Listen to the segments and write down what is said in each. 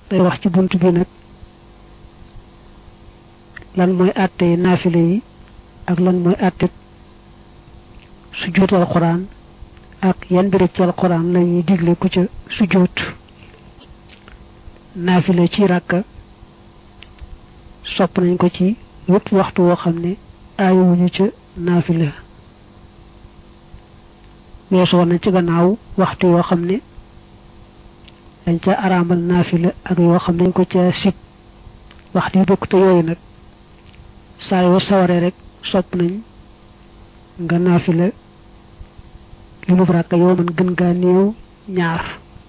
day wax ci bunt bi nag lan mooy àtte naafile yi ak lan mooy àtte sujjóot alxuraan ak yan bi rek ci alxuraan la ñuy digle ku ca sujjóot naafile ci ràkka sopp nañ ko ci wépp waxtu woo xam ne aayowuñu ca naafile weesoo na ci gannaaw waxtu yoo xam ne dañ ca araamal naafila ak yoo xam ne dañ ko ca sib waxtu yu bokk te yooyu nag saa yoo sawaree rek sopp nañ nga naafila li mu ràkk yoo mën gën gaa néew ñaar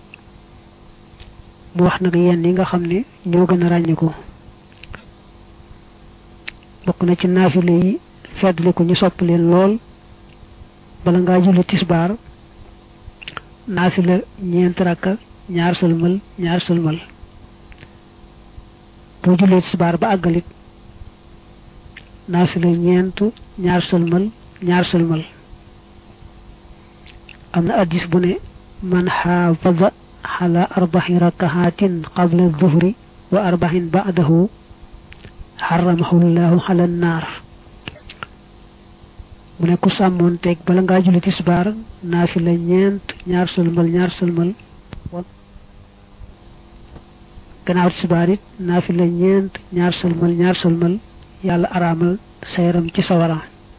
mu wax nag yenn yi nga xam ne ñoo gën a ràññiku bokk na ci naafila yi feddli ko ñu sopp leen lool bala ngaa julli tisbaar naafila ñeent rakka ñaar sëlmal ñaar sëlmal boo jullee tisbaar ba àggalit naafila ñeent ñaar sëlmal ñaar sëlmal am na addis bu ne man xaafada xala arbaxin rakahatin qabla duhri wa arbaxin ba'dahu xaramahu llahu xala naar mu ne ku sàmmoon teeg bala ngaa julli tisbaar naafila ñeent ñaar sëlmal ñaar sëlmal gannaaw tisbaar it naafila ñeent ñaar sëlmal ñaar sëlmal yàlla araamal sa yaram ci sawara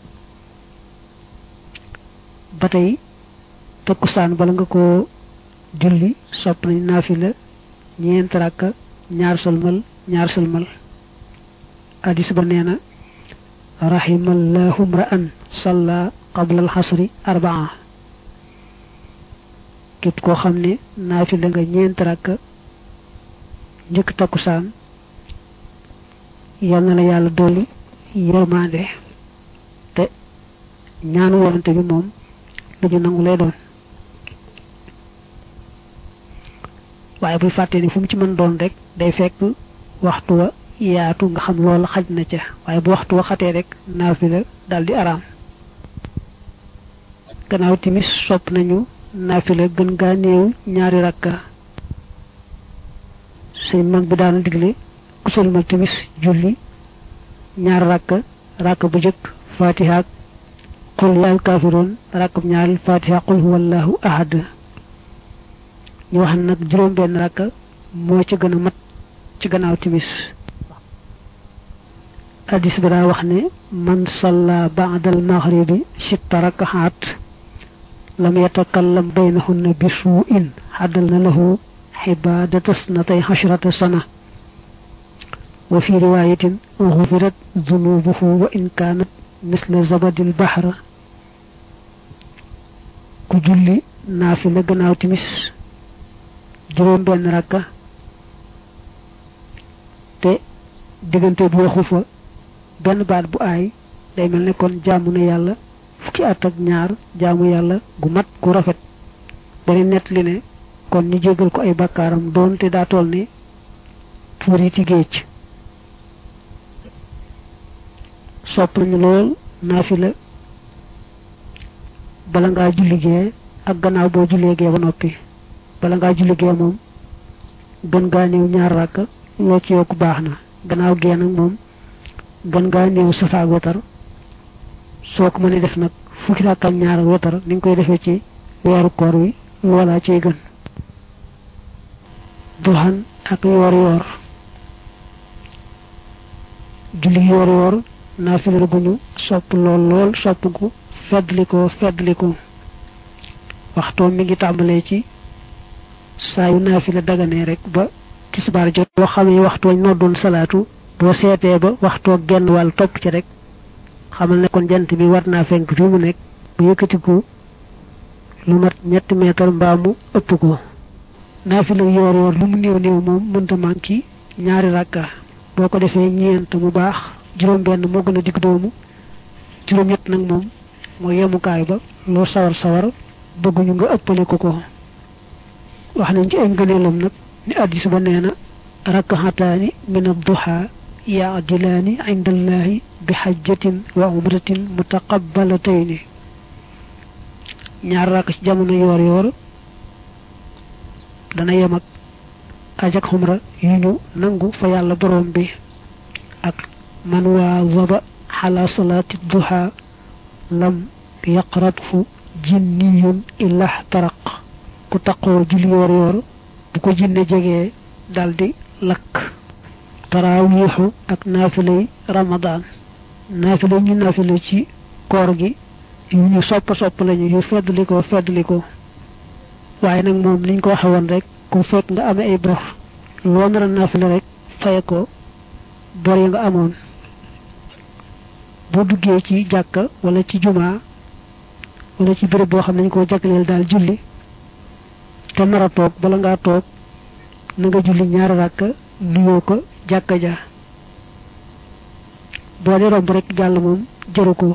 ba tey takkusaan bala nga ko julli sopp nañ naafila ñeent rakka ñaar sëlmal ñaar sëlmal hadis ba nee na rahimallahu mra'an salla qabla alxasri arbaa képp koo xam ne naafila nga ñeent rakka njëkk takkusaan yal na la yàlla dolli yërmande te ñaanu wonante bi moom lu ñu nangu lay doon waaye buy fàtte ni fu mu ci mën doon rek day fekk waxtu wa yaatu nga xam loolu xaj na ca waaye bu waxtu wa xatee rek naafila daal di araam gannaaw timis sopp nañu naafila gën gaa néew ñaari rakka sëñ mag bi daana digle ku sëlmal timis julli ñaar rakka rakka bu jëkk fatiha ak qul yaal kaafiroon rakka bu ñaareel fatiha qul huwallahu ahad ñu wax nag juróom benn rakka moo ci gën a mat ci gannaaw timis hadis bi daa wax ne man salla ba'da al maghribi sitta rakahat lam yatakallam baynahunna bi su'in xaddal na lahu xibadata snatay xashrata sana wa fi riwayatin gufirat zunubuhu wa in kaanat misla zabadil bahra ku julli naafila gannaaw timis juróom benn rakka te diggante bu waxu fa benn baat bu aay day mel ne kon jaamu na yàlla fukki at ak ñaar jaamu yàlla gu mat gu rafet bari nett li ne kon ñu jégal ko ay bakkaaram doonte daa toll ne tuuri ci géej sopp nañu lool naafila bala ngaa julli gee ak gannaaw boo jullee gee ba noppi bala ngaa julli gee moom gën gaa néew ñaar rakk loo ci yokk baax na gannaaw gee nag moom gën ngaa néew safaak wetar soo ko mënee def nag fukki rakk ak ñaar wetar ni nga koy defee ci weeru koor wi loolaa ciy gën duxan ak yoor yoor julli yoor yoor naafila gu ñu sopp lool lool sopp gu feddliko feddliko waxtoo mi ngi tàmbalee ci saa yu naafila daganee rek ba tisbaar jot boo xamee waxtoo noddoon salaatu boo seetee ba waxtoo genn wàll topp ci rek xamal ne kon jant bi war naa fenk fi mu nekk bu yëkkatiku lu mat ñetti meetar mbaa mu ëpp ko naafila yoor yoor lu mu néew néew moom mënta manki ñaari rakka boo ko defee ñeent mu baax juróom benn moo gën a digg doomu juróom ñett nag moom mooy yemukaay ba loo sawar sawar bëgguñu nga ëppale ko ko wax nañ ci ay ngëneelam nag ni addis ba nee na rakkaxataani min adduha yaadilaani inda allahi bi xajjatin wa umratin mutaqabbalatayni ñaar rakk ci jamono yoor yoor dana yem ak ajak xumra yu ñu nangu fa yàlla borom bi ak man waa waba xala salaati duha lam yaqrathu jinniyun illa taraq ku taqoo julli yoor yoor bu ko jinne jegee daldi lakk taraawiixu ak naafilay ramadaan naafila ñu naafila ci koor gi yu ñu sopp sopp lañu yu feddli ko feddli ko waaye nag moom liñ ko waxe woon rek ku fekk nga amee ay bor loo nar a naafila rek faye ko bor yi nga amoon boo duggee ci jàkka wala ci jumaa wala ci béréb boo xam ne ñu ko jagleel daal julli te nar a toog bala ngaa toog na nga julli ñaari ràkk nuyoo ko jàkka ja boo dee romb rek jàll moom jëru ko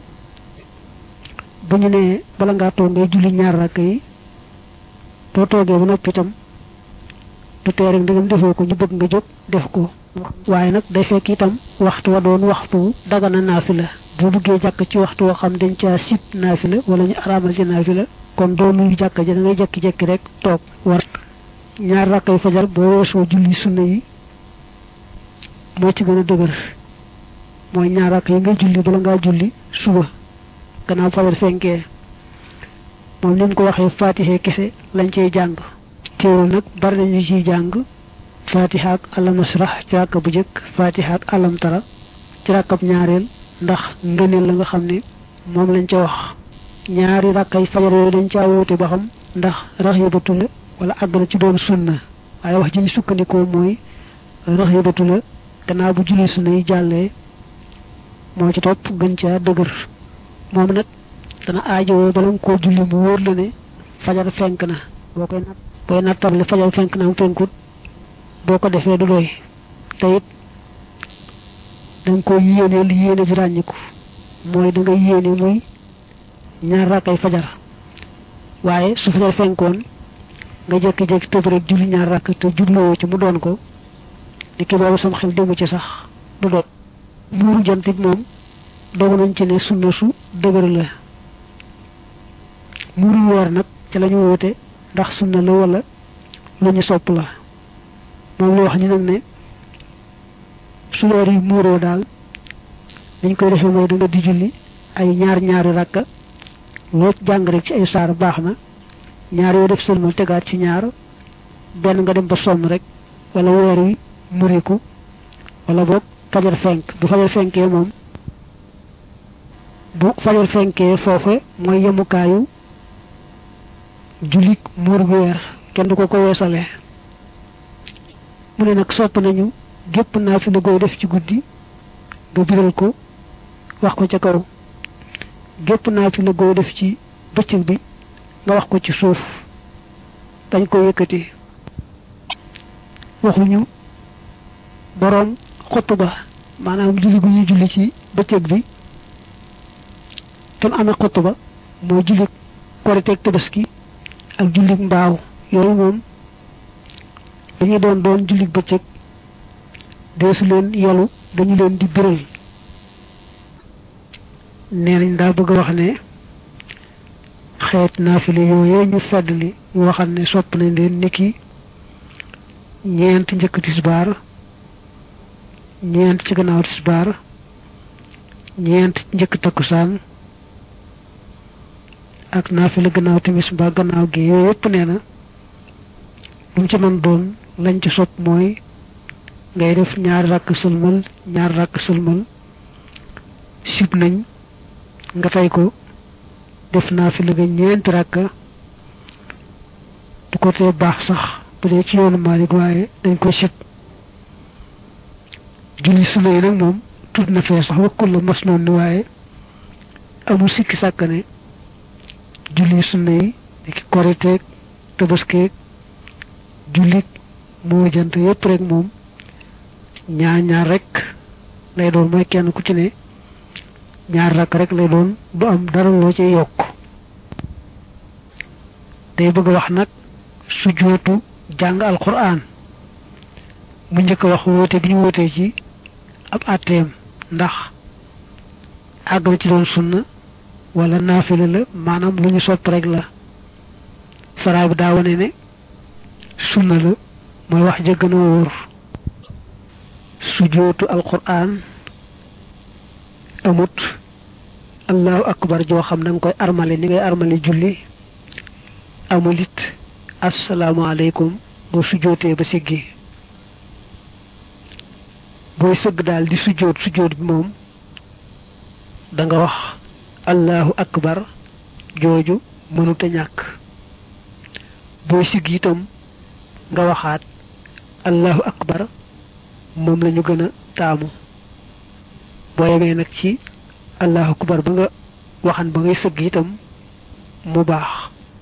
bu ñu nee bala ngaa toog ngay julli ñaari ràkk yi boo toogee ba noppi itam du tee rek ndegam defoo ko ñu bëgg nga jóg def ko waaye nag day fekk itam waxtu wa doon waxtu dagana naafila boo bëggee jàkk ci waxtu woo xam dañ caa sib naafila wala ñu araamal ci naafila kon doo nuyu jàkk ja da ngay jekki-jekki rek toog war ñaar rakkay fajar boo weesoo julli sunna yi moo ci gën a dëgër mooy ñaar rakk yi ngay julli bala ngaa julli suba gannaaw fajar fenkee moom ni mu ko waxee fatiha kese lañ cey jàng teewul nag bari nañu ciy jàng fatiha ak alam nasrah ci rakka bu jëkk fatiha ak alam tara ci rakkab ñaareel ndax ngëneel la nga xam ne moom lañ ca wax ñaari rakkay fajar yooyu dañ caa woote ba xam ndax raxibatu la wala àgg na ci doon sunna waaye wax ji ñu sukkandikoo mooy raxibatu la gannaaw bu julli sunna yi jàllee moo ci topp gën caa dëgër moom nag dana aajowoo bala nga koo julli mu wóor la ne fajar fenk na boo koy nat booy nattable fajar fenk na am fenkut boo ko defee du doy te it da nga koy yéene li yéene ji ràññiku mooy da nga yéene muy ñaar rakkay fajar waaye su fajar fenkoon nga jékki-jékki tëb rek julli ñaar rakk te jubloo ci mu doon ko ni ki boobu sam xel demu ci sax du doon muuru jant it moom dogu nañ ci ne sunna su dëgër la muuru weer nag ci la ñu woote ndax sunna la wala lu ñu sopp la moom la wax ni nag ne su weer yi muuroo daal dañ koy defee mooy da nga di julli ay ñaar ñaari rakka loo jàng rek ci ay saar baax na ñaar yoo def sëlmal tegaat ci ñaar benn nga dem ba sonn rek wala weer wi muriku wala boog fajar fenk bu fajar fenkee moom bu fajar fenkee foofe mooy yemukaayu jullit muur gu weer kenn du ko ko weesale mu ne nag sopp nañu gépp naa fi la gooy def ci guddi nga biral ko wax ko ca kaw gépp naa fi la gooy def ci bëccëg bi nga wax ko ci suuf dañ ko yëkkati waxuñu boroom xutba maanaam julli gu ñuy julli ci bëccëg bi tam amee xutba mooy julli koriteeg tabaski ak julli mbaaw yooyu moom dañuy doon doon julli bëccëg deesu leen yolu dañu leen di biral nee nañ daa bëgg a wax ne xeet naafile yooyee ñu feddli yoo xam ne sopp nañ leen niki ñeent njëkk tisbaar ñeent ci gannaaw tisbaar ñeent njëkk takkusaan ak naafile gannaaw timis mbaa gannaaw gi yooyu yëpp nee na lu mu ci mën doon lañ ci sopp mooy ngay def ñaari rakk sëlmal ñaari rakk sëlmal sib nañ nga tey ko def naafile ga ñeenti rakka du ko tee baax sax bu dee ci yoonu Maalik waaye dañ ko sib julli sunna yi nag moom tudd na fee sax wakkul la mas noonu ni waaye amul sikki sàkk ne julli sunna yi ki koriteeg tabaskeeg jullit moo jant yépp rek moom ñaar ñaar rek lay doon mooy kenn ku ci ne ñaar rakk rek lay doon du am dara loo ci yokk day bëgg wax nag sujootu jàng alquran mu njëkk wax woote bi ñu wootee ci ab àtteem ndax àgg na ci doon sunna wala naafila la maanaam lu ñu sopp rek la saraa bi daa wane ne sunna la mooy wax ja gën a wóor sujootu alquran amut allahu akbar joo xam na nga koy armale ni ngay armale julli amul it asalaamaaleykum boo sujootee ba siggi booy sëgg daal di sujoot sujoot bi moom da nga wax allahu akbar jooju mënuta ñàkk booy sigg itam nga waxaat allahu akbar moom la ñu gën a taamu boo yemee nag ci allahu akbar ba nga waxan ba ngay sëgg itam mu baax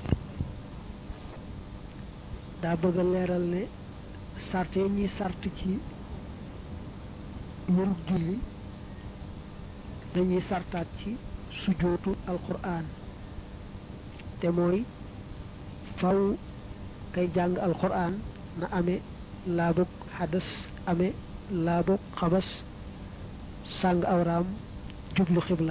daa bëgg a leeral ne sart yi ñuy sart ci wërub julli dañuy sartaat ci sujootu alquran te mooy faw kay jàng alquran na amee laabug xadas amee laabug xabas sàng awraam jublu xibla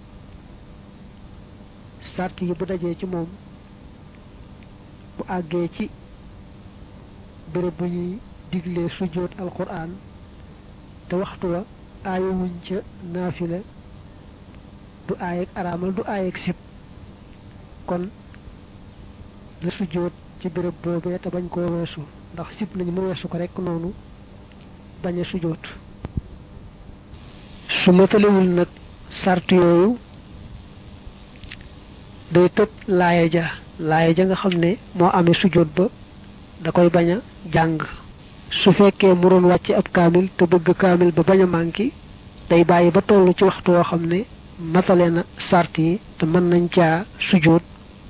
sart yi bu dajee ci moom bu àggee ci bërëb bu ñuy diglee sujoot alquran te waxtu wa aayowuñ ca naafila du aayeg araamal du aayeg sib kon na sujoot ci béréb boobee te bañ koo weesu ndax sib nañu mu weesu ko rekk noonu bañ a sujoot su matalewul nag sart yooyu day tëb laaya ja laaya ja nga xam ne moo amee sujoot ba da koy bañ a jàng su fekkee mu doon wàcc ab kaamil te bëgg kaamil ba bañ a manqué day bàyyi ba toll ci waxtu woo xam ne matale na sart yi te mën nañ caa sujoot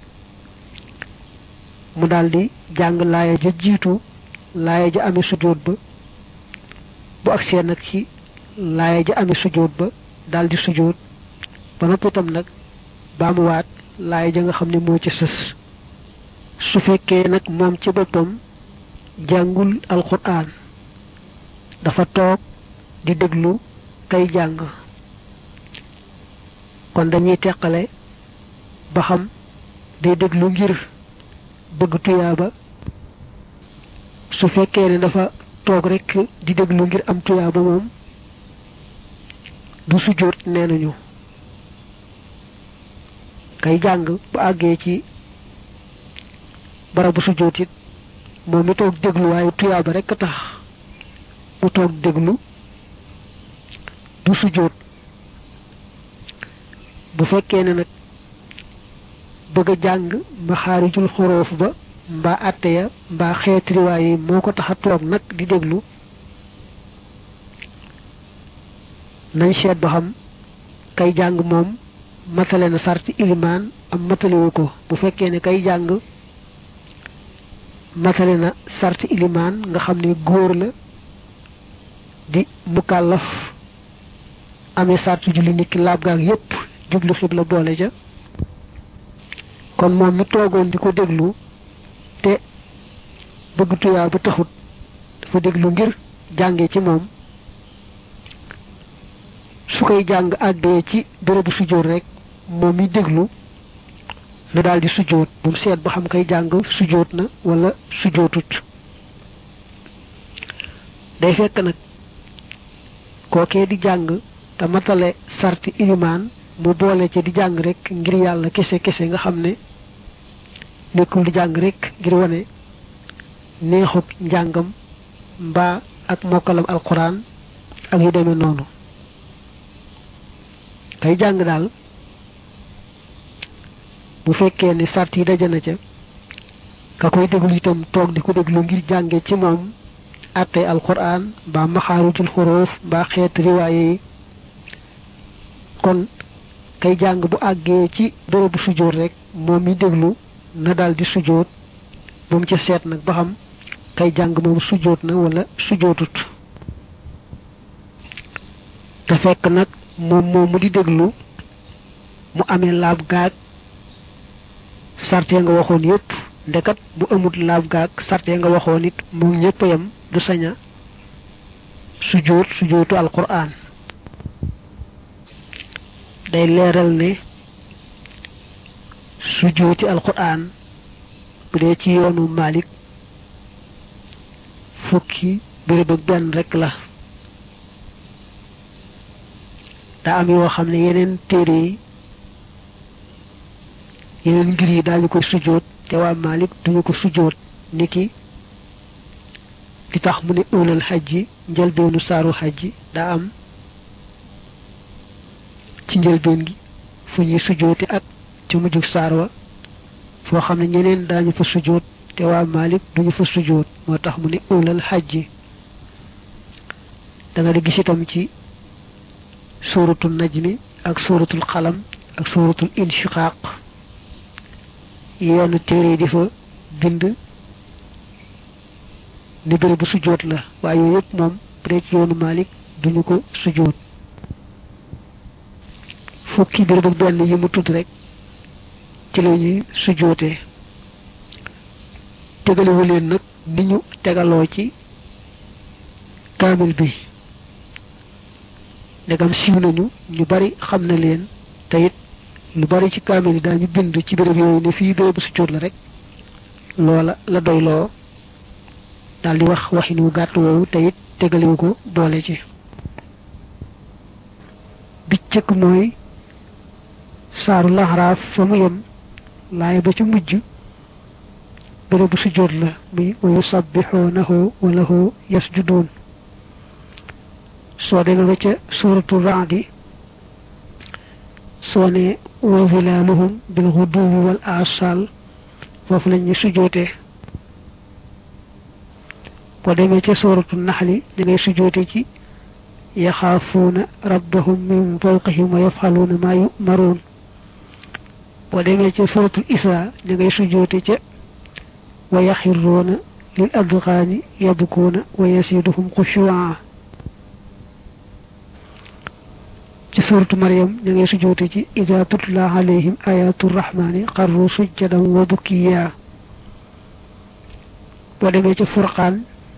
mu daldi jàng laaya ja jiitu laaya ja amee sujoot ba bu agsee nag ci laaya ja amee sujoot ba daldi sujoot ba noppi itam nag baamuwaat laaya ja nga xam ne moo ci sës su fekkee nag moom ci boppam jàngul alquran dafa toog di déglu kay jàng kon dañuy teqale ba xam day déglu ngir bëgg tuyaaba su fekkee ne dafa toog rekk di déglu ngir am tuyaaba moom du sujjóot nee nañu kay jàng bu àggee ci barabu sujjóot it moom mi toog déglu waaye tuyaaba rekk tax mu toog déglu du sujjóot bu fekkee ne nag bëgg a jàng maxaarijul xoroof ba mbaa àtte ya mbaa xeeti riwaay yi moo ko tax a toog nag di déglu nañ seet ba xam kay jàng moom matale na sarti ilimaan am matalewu ko bu fekkee ne kay jàng matale na sarti ilimaan nga xam ne góor la di mukallaf amee sarti julli nit ki laab gaag yépp jublu xibla boole ja kon moom mi toogoon di ko déglu te bëgg tuyaa ba taxut dafa déglu ngir jànge ci moom su koy jàng àggee ci bérébu sujjóot rek moom mi déglu na daal di sujjóot bu mu seet ba xam kay jàng sujjóot na wala sujjóotut day fekk nag kookee di jàng te matale sarti ilimaan mu boole ci di jàng rek ngir yàlla kese kese nga xam ne nekkul di jàng rek ngir wane neexut njàngam mbaa ak mokkalam alquran ak yu demee noonu kay jàng daal bu fekkee ne sart yi daje na ca ka koy déglu itam toog di ko déglu ngir jànge ci moom àttee alquran mbaa maxaarutul xuruuf mbaa xeet riwaaye yi kon kay jàng bu àggee ci bërëbu sujjóot rek moom mi déglu na daal di sujjóot bu mu ca seet nag ba xam kay jàng moom sujjóot na wala sujjóotut te fekk nag moom moom mu di déglu mu amee laab gaag sarte nga waxoon yépp ndekat bu amut laab gaag sarte nga waxoon it moom ñépp yam du saña sujjóot sujjóotu alquran day leeral ne sujjóoti alquran bu dee ci yoonu Malik fukki béréb ak benn rek la daa am yoo xam ne yeneen téere yi yeneen ngir yi daañu ko sujjóot te waa Malik duñu ko sujjóot niki li tax mu ne ëwlal xaj ji njëlbeenu saaru xaj ji daa am ci njëlbeen gi fu ñuy sujjóote ak ci mujjug saar wa foo xam ne ñeneen daañu fa sujjóot te waa Malik duñu fa sujjóot moo tax mu ne ëwlal xaj ji da nga di gis itam ci suuratul najmi ak suuratul xalam ak suuratul inshiqaaq yenn téere di fa bind ni bëri bu sujjóot la waaye yooyu yëpp moom bu dee ci yoonu Malik duñu ko sujjóot fukki béréb ak benn yi mu tudd rek ci la ñuy sujjóotee tegalewu leen nag ni ñu tegaloo ci kaamil bi ndegam siiw nañu ñu bari xam na leen te it lu bari ci kaamil yi daañu bind ci béréb yooyu ne fii bérébu sujjóot la rek loola la doyloo daal di wax waxin wu gàtt woowu te it tegalewu ko boole ci bi cëkk mooy saaru laxaraaf fa mu yem laay ba ci mujj bérébu sujjóot la muy wa yusabbixoonahu wa lahu yasjuduun soo demee ba ca suuratu raadi soo ne wa zilaaluhum bil xuduwi wal asal foofu lañ ñu sujjóotee boo demee ca suuratu naxli ñu ngay sujjóote ci yaxaafuuna rabbahum min fawqihim wa yafaluuna maa yumaruun boo demee ca suratul isra ñu ngay sujjóote ca wa yaxirruuna lil adqaani yabkuuna wa yasiduhum xushuwaa ci suratu maryam ñu ngay sujjóote ci ida tutla alayhim ayatu rahmani xarru sujjadan wa bukiya boo demee ca furqaan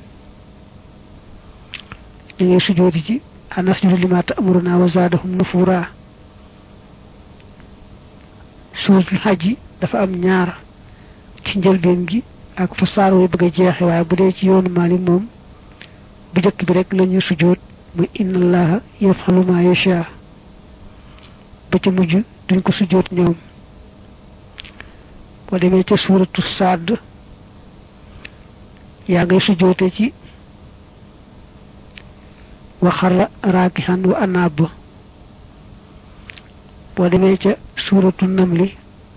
ñu ngay sujjóote ci anasjudu lima ta'muruna wa zaadahum nufura suuratul xaj dafa am ñaar ci njëlbeen gi ak fa saar way bëgg a jeexe waaye bu dee ci yoonu Maalik moom bu jëkk bi rek la ñu sujjóot muy inna allaha yafalu ma yasha ba ca mujj duñ ko sujjóot ñoom boo demee ca suuratu Saad yaa ngay sujjóote ci wa xarra raakihan wa anaab boo demee ca suuratu namli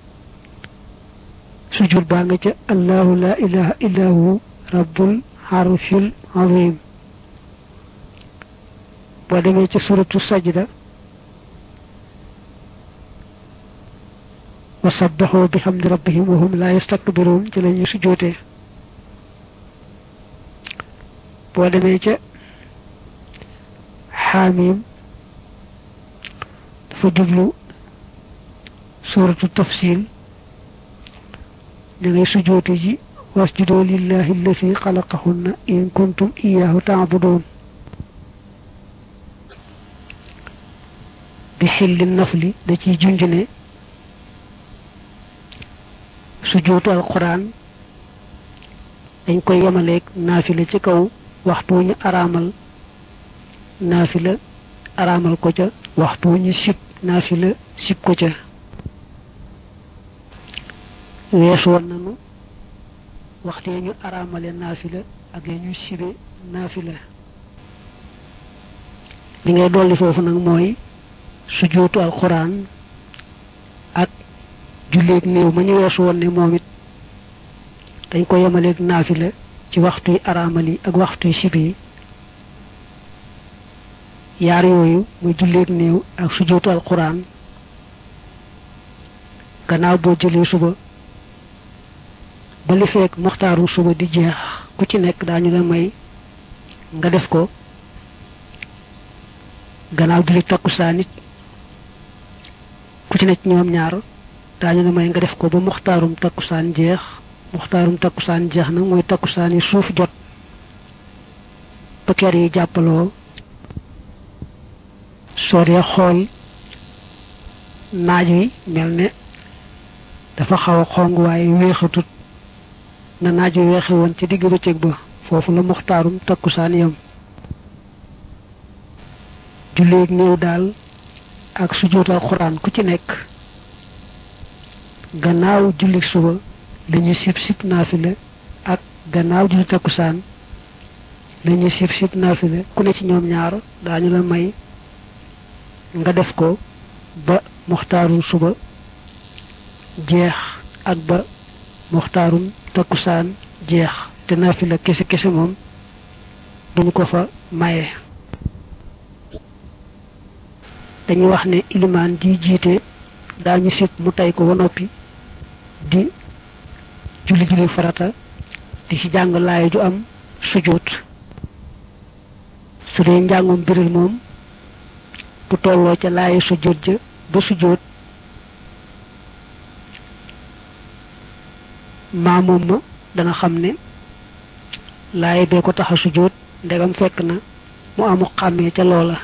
sujud baa nga ca allahu la ilaha illa hu rabbul arshil azim boo demee ca suuratu sajda wa sabbaxoo bi hamdi rabbihim wa hum la yastakbiruun ci la ñuy sujjootee boo demee ca xaamim dafa jublu suuratu tafsil ñu ngay sujoote ji wasjudoo lillahi allati xalaqahunna in kuntum iyaahu taabudoon bi xilli nafli da ciy junj ne sujootu alquran dañ koy yemaleeg naafila ci kaw waxtu ñu araamal naafila araamal ko ca waxtu ñu sib naafila sib ko ca weesu woon nañu waxtu ñu araamale naafila ak ya ñu sibe naafila li ngay dolli foofu nag mooy sujootu alquran ak julleeg néew ma ñu weesu woon ne moom it dañ ko yemaleeg naafila ci waxtu yi araamal yi ak waxtu yi sibe yi yaar yooyu muy julleeg néew ak sujootu alquran gannaaw boo jëlee suba ba li fekk moxtaaru suba di jeex ku ci nekk daañu la may nga def ko gannaaw julli takkusaan it ku ci nekk ñoom ñaar daañu la may nga def ko ba moxtaarum takkusaan jeex moxtaarum takkusaan jeex na mooy takkusaan yi suuf jot ba kër yi jàppaloo soo dee xool naaj wi mel ne dafa xaw a xong waaye weexatut na naaj wi weexe woon ci digg bëccëg ba foofu la muxtaarum takkusaan yam julleeg néew daal ak sujjóotal xuraan ku ci nekk gannaaw julli suba la ñuy sib sib naafile ak gannaaw julli takkusaan la ñuy sib sib naafile ku ne ci ñoom ñaar daañu la may nga def ko ba muxtaarum suba jeex ak ba muxtaarum takkusaan jeex te naafila kese kese moom duñu ko fa maye dañuy wax ne ilimaan di jiite daañu sib mu tey ko ba noppi di julli julli farata di ci jàng laay ju am sujjóot su dee njàngum biral moom bu tolloo ca laayi sujjóot ja ba sujjóot maamoom ma dana xam ne laaye bee ko tax a sujjóot ndegam fekk na mu amu xàmmee ca loola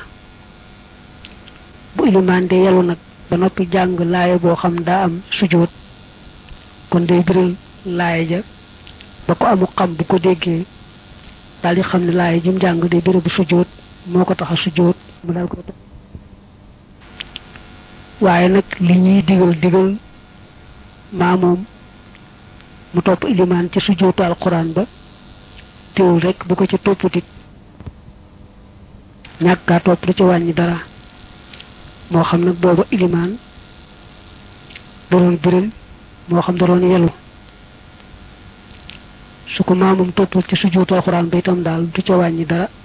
bu ilimaan de yelu nag ba noppi jàng laaye boo xam daa am sujjóot kon day biral laaye ja ba ko amu xam bu ko déggee daal di xam ne laaye jum jàng day biral bu sujjóot moo ko tax a sujjóot mu daal ko waaye nag li ñuy digal digal maamoom mu topp ilimaan ci sujjóotu alquran ba teewul rek bu ko ci topputit ñàkkaa topp du ci wàññi dara moo xam nag booba ilimaan da doon biral moo xam da doon yelu su ko maamum toppul ci sujjóotu alquran ba itam daal du ca wàññi dara